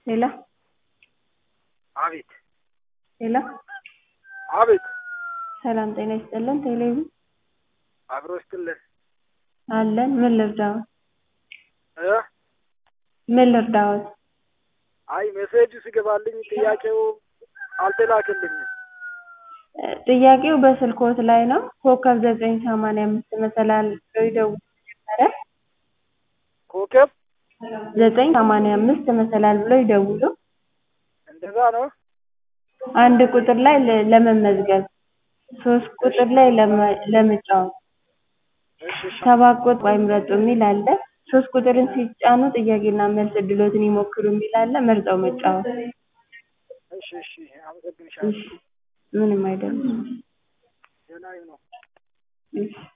ሄሎ አቤት ሄሎ አቤት ሰላም ጤና ይስጥልን ቴሌቪዥን አብሮ ይስጥልን አለን ምን ልርዳዎት እ ምን ልርዳዎት አይ ሜሴጁ ሲገባልኝ ጥያቄው አልተላከልኝም እ ጥያቄው በስልክዎት ላይ ነው ኮከብ ዘጠኝ ሰማንያ አምስት መሰላል ብለው ይደውሉ መጀመሪያ ኮከብ ዘጠኝ ሰማንያ አምስት መሰላል ብለው ይደውሉ እንደዛ ነው አንድ ቁጥር ላይ ለ- ለመመዝገብ ሶስት ቁጥር ላይ ለመ- ለመጫወት እሺ እሺ ሰባት ቁጥር ይምረጡ የሚል አለ ሶስት ቁጥርን ሲጫኑ ጥያቄና መልስ እድልዎትን ይሞክሩ የሚል አለ መርጠው መጫወት እሺ እሺ አመሰግንሻለሁ እሺ ምንም አይደለም ደህና ነው እሺ